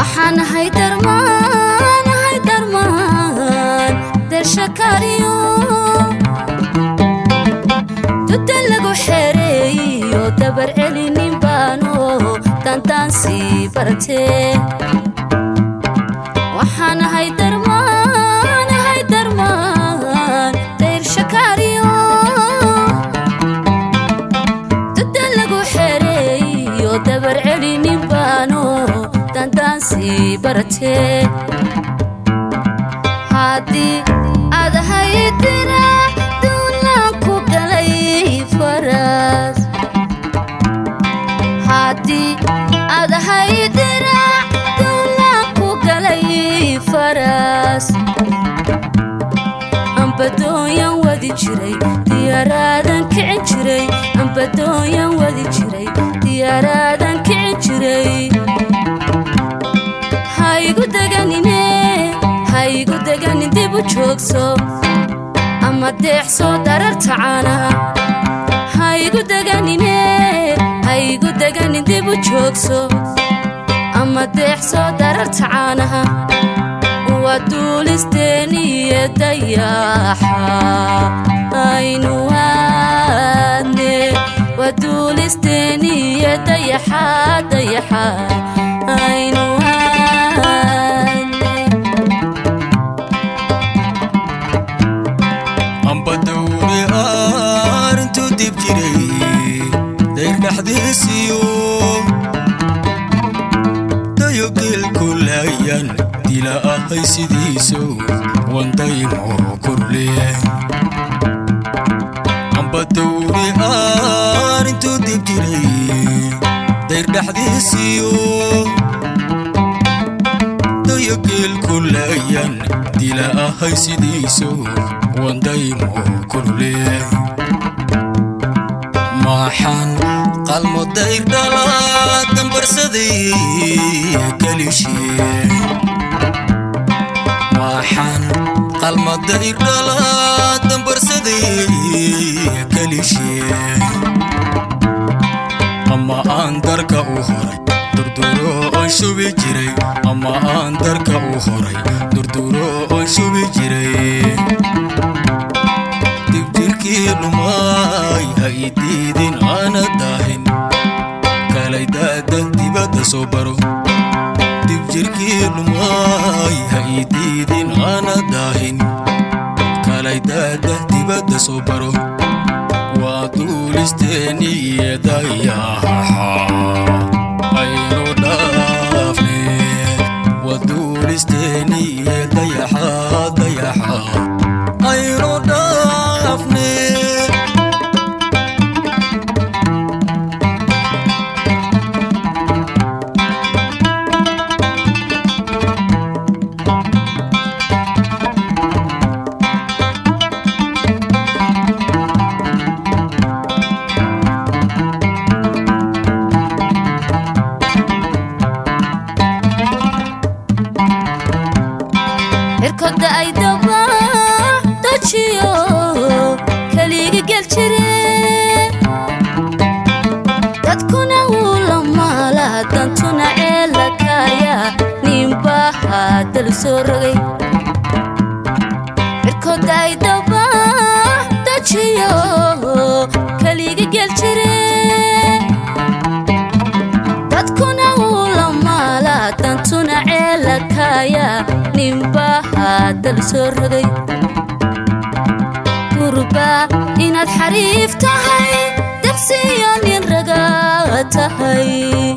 waxaan ahay darmaan ahay darmaan dershakariyo duda lagu xereeyo dabar celinin baano dandaansi bartee waxaan ahay darmaan ahay darmaan dershakariyo duda lagu xereeyo dabar celinin baano dandaansi bartee haddii aad haydina duulaan ku galay faras haddii aad haydina duulaan ku galay faras ambadoonyan wadi jiray diyaaraadan kicin jiray ambadoonyan wadi jiray diyaaraadan kicin jiray haigu deganine haigu deganin dib u joogso ama deexsoo dararta caanaha haigu deganine haigu deganin dib u joogso ama deexsoo dararta caanaha waa duulisteeniyo dayaxa aynu aadne waa duulisteeniyo dayaxa dayaxa aynu aadne ambadowne aarintuu dib jiray dayr dhexdiisiyo dayo geelku laayan dila ahay sidiiso wandaymo kurle ambadowne aarintuu dib jiray dayr dhexdiisiyo dayo geelku laayan dila ahay sidiiso wandaymo kurle maxaan qalmo dayr dhalaa dambarsaday kalishee maxaan qalmo dayr dhalaa dambarsaday kalishee ama aan darka u horay durduro oon shubi jiray ama aan darka u horay durduro oon shubi jiray dibjirkii dhumaay ha idiidin aana daahin kalay daada dibadda soo baro dibjirkii dhumaay ha idiidin aana daahin kalay daada dibadda soo baro waa duulisteeni iyo dayaxa aynu dhaafne waa duulisteeni iyo dayaxa dayaxa aynu dhaafne cirkoda ay daba dajiyo keliga gel jire dadkuna wuu la maala dantuna ceela kaaya ninbaha dal soo rogay cirkoda ay daba dajiyo keliga gel jire dadkuna wuu la maala dantuna ceela kaaya ninbaha dal soo rogay gurba inaad xariif tahay dabsiyo nin raga tahay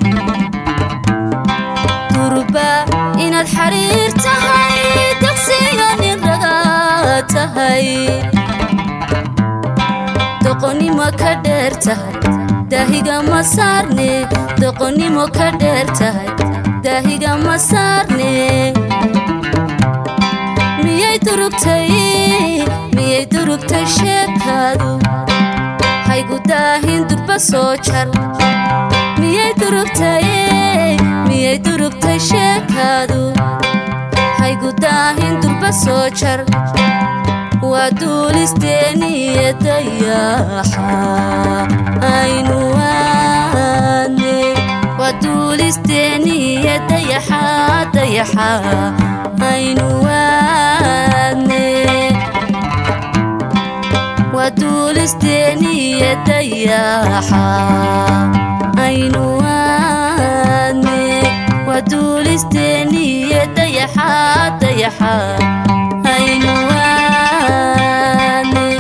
gurba inaad xariir tahay dabsiyo nin raga tahay doqonnimo ka dheer tahay daahiga ma saarne doqonnimo ka dheer tahay daahiga ma saarne miyay durugtay miyay durugtay sheekaadu haygu daahin durba soo jar miyay durugtay miyay durugtay sheekaadu haygu daahin durba soo jar waa duulisteeniyo dayaxa aynu aadne waa duulisteeniyo dayaxa dayaxa aynu waadne waa duulisteeniya dayaxa aynu waadne waa duulisteeniya dayaxa dayaxa aynu waadne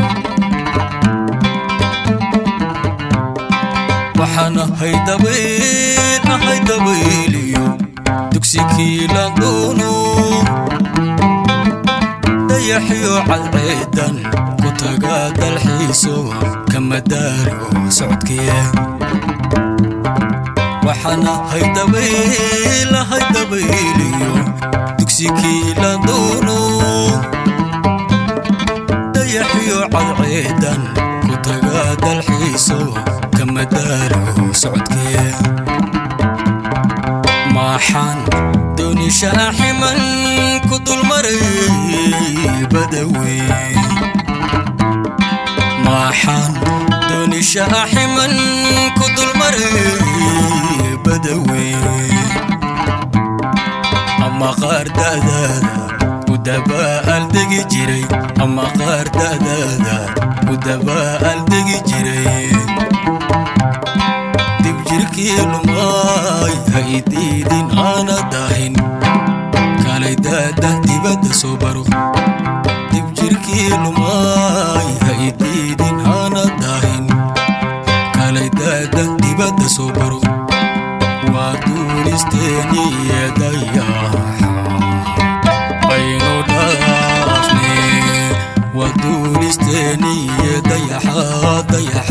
waxaan ahay dabayl ahay dabayliyo dugsikii la doono dayaxyo cadceedan ku taga dalxiiso kama daalo socodkee waxaan ahay dabayl ahay dabayliyo dugsikii la doono dayaxyo cadceedan ku taga dalxiiso kama daalo socodkee maxaan dooni shaaximan ku dulmaray badawe maxaan dooni shaaximan ku dulmaray badawe ama qaar da'daada u dabaal degi jiray ama qaar da'daada u dabaal degi jiray dib jirkii lumay ha idiidin aana daahin kalay daada dibadda soo baro dib jirkii lumay ha idiidin aana daahin kalay daada dibadda soo baro waa duulisteeniye dayaxa aynu dhaafne waa duulisteeniye dayaxa dayaxa